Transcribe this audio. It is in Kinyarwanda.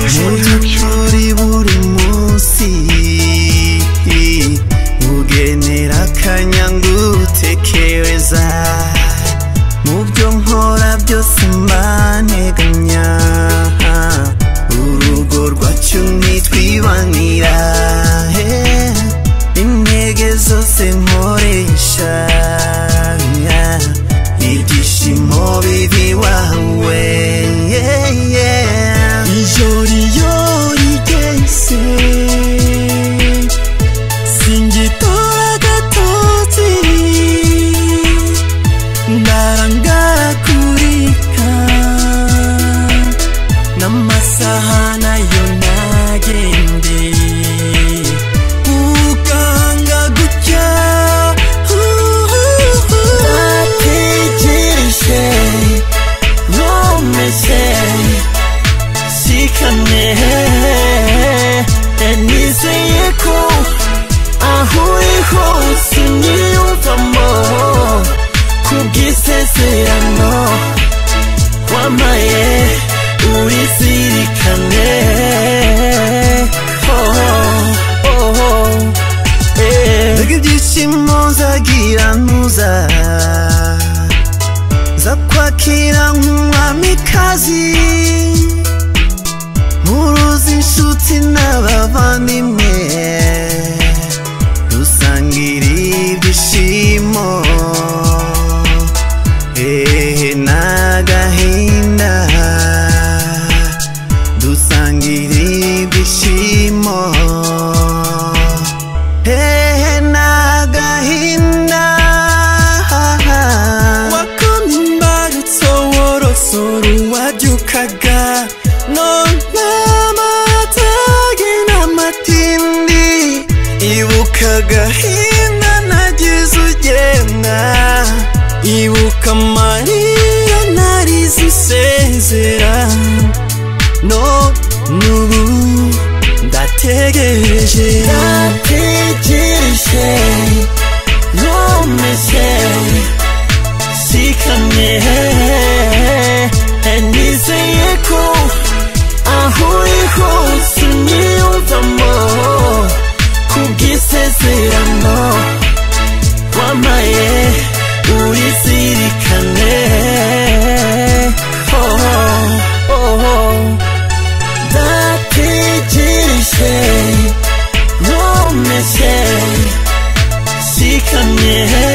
muri buri munsi bugenera akanya ngutekereza mu byo nkora byose mbanteganya urugo rwacu ntitwibanira eh, intege zose nkoresha yeah, ibyishimo bibi wawe yeah, yeah. ijoro iyo rigeze singitora agatotiri ndarangara kurika n'amasaha nayo nagendeye ukanga gutya nategereje nomese Shikane Nizeye ko Aho uri hose Niyumvamo Kubwisezerano Wamaye Urizirikane Oh, oh, oh, eh. Mbega ibyishimo nzagira ntuza Za kwakira nk'umwamikazi Mpuruza inshuti n'abavandimwe Dusangira ibyishimo Ehe n'agahinda Dusangira ibyishimo Hehe n'agahinda wakomye imbarutso worosora uwabyukaga none amatage n'amatindi ibuka agahinda nagize ugenda ibuka amarira narize usezera none ubu ndategereje ndategereje nkomeze shikamye nizeye ko aho uri hose niyumvamo kubwisezerano wamaye urizirikane oh, oh, oh. ndategereje nkomeze shikamye